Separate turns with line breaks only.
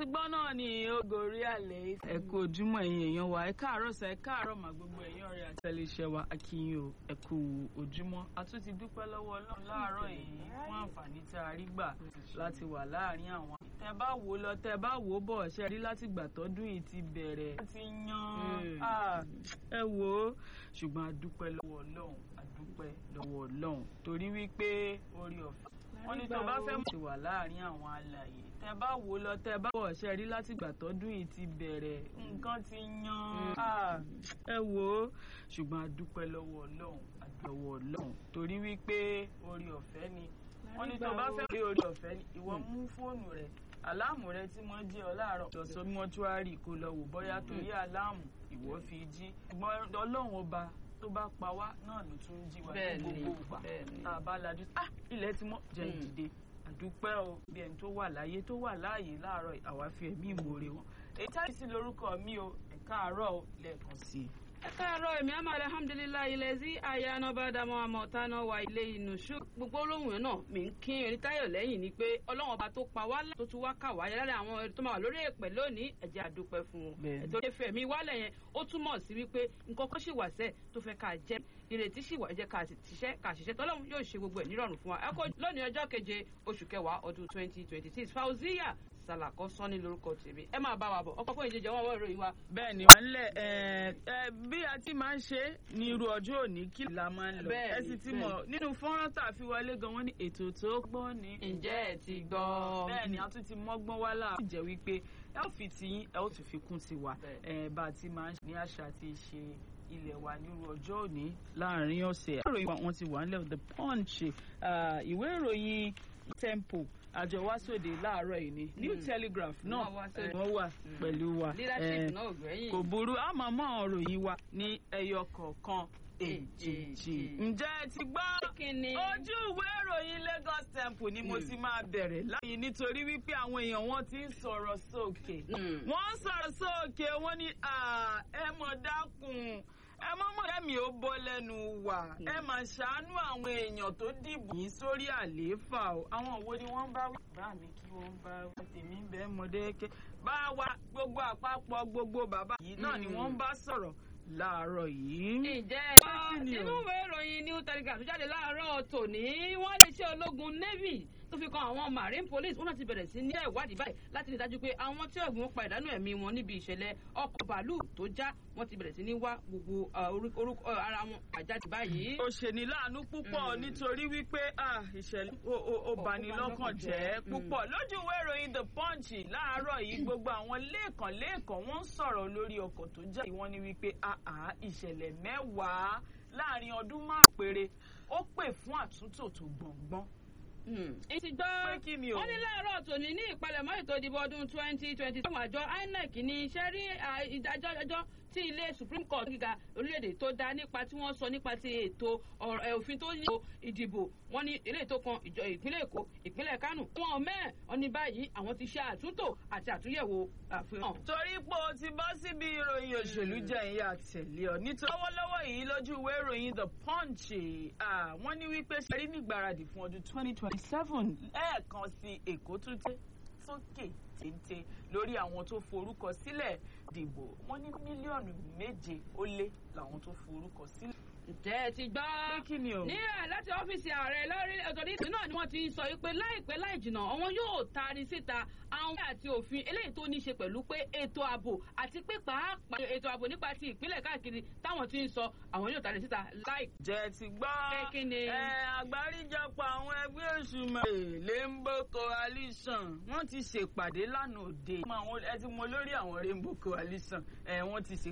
ti gbọ́ náà ni ogori àlẹ́ ẹ kú ojúmọ́ ẹ̀yin èèyàn wa ẹ káàárọ̀ sẹ́ ẹ káàárọ̀ mà gbogbo ẹ̀yin ọ̀rẹ́ àtẹlẹsẹ̀ wa akínyìn o ẹ kú ojúmọ́ a tún ti dúpẹ́ lọ́wọ́ ọlọ́run láàárọ̀ yìí fún àǹfààní tí a rí gbà láti wà láàárín àwọn. tẹ bá wò lọ tẹ bá wò bọ̀ ṣe rí láti gbà tọ́dún yìí ti bẹ̀rẹ̀ ti yan ẹ wò ó ṣùgbọ́n a dúpẹ́ lọ́wọ́ ọlọ́run a dúpẹ́ lọ́wọ́ ọlọ́run torí wípé orí ọ̀fẹ́ wọ́n ní tó bá fẹ́ mọ̀ ti wà láàárín àwọn alàyè tẹ bá wò lọ tẹ bá wọ̀ ṣe rí láti gbà tọ́dún yìí ti bẹ̀rẹ̀ nǹkan ti yan ẹ wò ó ṣùgbọ́n a dúpẹ́ lọ́wọ́ ọlọ́run a dúpẹ́ lọ́wọ́ ọlọ́run torí wípé orí ọ̀fẹ́ ni wọ́n ní tó bá fẹ́ rí orí ọ̀fẹ́ ni ìwọ mú fóònù rẹ aláàmù rẹ tí wọ́n jí ọ láàárọ̀ lọ́sọ̀ mọ́túárì kó lọ wò bóyá torí aláàmù ìwọ fi jí ṣùgbọ́n ọlọ́run ọba tó bá pa wá náà ló tún jí wa ní gbogbo ìgbà tá a bá lajú ah ilẹ̀ ti mọ́ jẹ́ ìdìde àdúpẹ́ o bí ẹni tó wà láyé tó wà láàyè láàárọ̀ àwa fi ẹ̀mí ìmoore wọn èyí táyì sí lórúkọ mi o ẹ̀ka àárọ̀ o lẹ́ẹ̀kan sí i.
ẹ káàárọ̀ èmi àmọ́ alhamdulilayi ilẹ̀ sí àyànà bá dàmọ́ àmọ́ tánà wà ilé inú ṣú gbogbo olóhùn yẹn náà mi ń kí erin táyọ̀ lẹ́yìn ni pé ọlọ́wọ́n ọba tó pa wá tó tún wá kà wá yẹ lára àwọn ẹni tó máa wà lórí èpè lónìí ẹ jẹ́ a dúpẹ́ fún wọn ètò ìfẹ́ mi wálẹ̀ yẹn ó túmọ̀ sí wípé nǹkan kan ṣì wà sẹ́ tó fẹ́ ká jẹ́ ìrètí sì wà jẹ́ ká ṣiṣẹ́ ká ṣiṣẹ́ tọ́lọ́run yóò ṣe gbogbo ẹ̀ nírọ̀rùn fún wa ẹ kó lónìí ọjọ́ keje oṣù kẹwàá ọdún twenty twenty six fauziya sàlàkọ sọ́ni lórúkọ tèmi ẹ máa bá wa bọ̀ ọkọ̀ fún ìjẹjẹ wọn wọ́n ìròyìn wa.
bẹ́ẹ̀ ni wọ́n lẹ̀ ẹ bí a ti máa ń ṣe ní irú ọjọ́ òní kí la máa ń lọ ẹ sì ti mọ̀ nínú fọ́nrán tá a fi wọlé gan wọ́n ní ètò tó gbọ́n ni.
ǹjẹ́ ẹ ti gbọ́.
bẹ́ẹ̀ ni a tún ti mọ́gbọ́n wá láà. ó jẹ́ wípé ẹ ó fi tiyín ẹ ó tún fi kún tiwa bá a ti máa ń ṣe ní àṣà àti ìṣe ilẹ̀ wa nírú ọjọ́ òní láàrin ọ̀sẹ̀. ìwé ìròyìn wọn ti wà nílẹ̀ the punch ìwé ìròyìn tempo àjọ wá sóde láàárọ̀ yìí ni new telegraph náà wọ́n wà pẹ̀lú wa kò burú àmọ́ mọ́ ọ̀rọ̀ wa ní ẹyọ kọ̀ọ̀kan èjèèjì. ǹjẹ́ ẹ ti gbọ́ ojú ìwé ìròyìn Lagos Temple ni mo ti máa bẹ̀rẹ̀ láyé nítorí wípé àwọn èèyàn wọn ti ń sọ̀rọ̀ sókè wọ́n ń sọ̀rọ̀ sókè wọ́n ní ẹ mọ̀ dákun ẹ mọ́ mọ́ ẹ̀mí ó bọ́ lẹ́nu wà ẹ mà ṣàánú àwọn èèyàn tó dìbò yín sórí àlééfà o àwọn òwò ni wọ́n bá wí. bá mi kí wọ́n bá wí tèmi ń bẹ́ mọ́dẹ́kẹ́ bá wa gbogbo àpapọ̀ gbogbo bàbá yìí náà ni wọ́n bá sọ̀rọ̀ láàárọ̀ yìí.
ǹjẹ́ nínú ìwé ìròyìn new telegraph tó jáde láàárọ̀ tòní wọ́n lè ṣe ológun navy tó fi kan àwọn marine police wọn náà ti bẹ̀rẹ̀ sí ní ìwádìí báyìí láti rí i dájú pé àwọn tí ọ̀gbìn pa ìdánù ẹ̀mí wọn níbi ìṣẹ̀lẹ̀ ọkọ̀ bàálù tó já wọ́n ti bẹ̀rẹ̀ sí ní wá gbogbo orúkọ ara wọn àjáde báyìí.
ó ṣe ní láàánú púpọ̀ nítorí wípé ìṣẹ̀lẹ̀ ó bani lọ́kàn jẹ́ púpọ̀ lójú ìwé ìròyìn the punch láàárọ̀ yìí gbogbo àwọn lẹ́ẹ̀kan lẹ́ẹ̀kan wọ́n ń sọ̀rọ̀ lórí ọkọ̀ tó já wọ́n ní wípé ìṣẹ̀lẹ̀ mẹ́wàá láàrin ọdún márùn-ún péré ó pè fún àtúntò tó gbọ̀ngbọ́n
ìtì gbọ́ wọ́n ní láàárọ̀ tòní ní ìpalẹ̀mọ́ ètò ìdìbò ọdún twenty twenty seven àjọ INEC ní iṣẹ́ rí ìdájọ́ ẹjọ́ tí ilé Supreme Court gíga orílẹ̀-èdè tó dá nípa tí wọ́n sọ nípa ti ètò òfin tó ní ìdìbò wọ́n ní ilé ètò kan ìjọ ìpínlẹ̀ Èkó ìpínlẹ̀ Kánò wọn mẹ́ẹ̀ wọ́n ní báyìí àwọn ti ṣe àtúntò àti àtúnyẹ̀wò àfihàn.
torí pé o ti bọ́ síbi ìròyìn òṣèlú jẹ́ ìyá tẹ̀lé ọ nítorí lọ́wọ́lọ́wọ́ yìí lójú ìwé ìròyìn The Punch wọ́n ní wípé ṣẹ́rí nígbàradì fún ọdún twenty twenty seven ẹ̀ẹ̀kan sí Èkó tún tẹ́ sókè téńté lórí àwọn tó forúkọ sílẹ̀ dìbò wọ́n ní mílíọ̀nù méje ó lé làwọn tó forúkọ sílẹ̀
ǹjẹ́ ẹ ti gbọ́
ní
ẹ̀ láti ọ́fíìsì ààrẹ lórí ọ̀tọ̀ ní ìpínlẹ̀ náà ni wọ́n ti sọ pé láìpẹ́ láì jìnnà àwọn yóò taari síta àwọn àti òfin eléyìí tó ní ṣe pẹ̀lú pé ètò ààbò àti pé pàápàá ètò ààbò nípa ti ìpínlẹ̀ káàkiri táwọn ti ń sọ àwọn yóò taari síta láì.
ǹjẹ́ ti gbọ́ ẹ àgbáríjọpọ̀ àwọn ẹgbẹ́ òṣùmọ̀ Rainbow Coalition wọ́n ti ṣèpàdé lánàá òde ẹ ti mọ lórí àwọn Rainbow Coalition wọ́n ti ṣe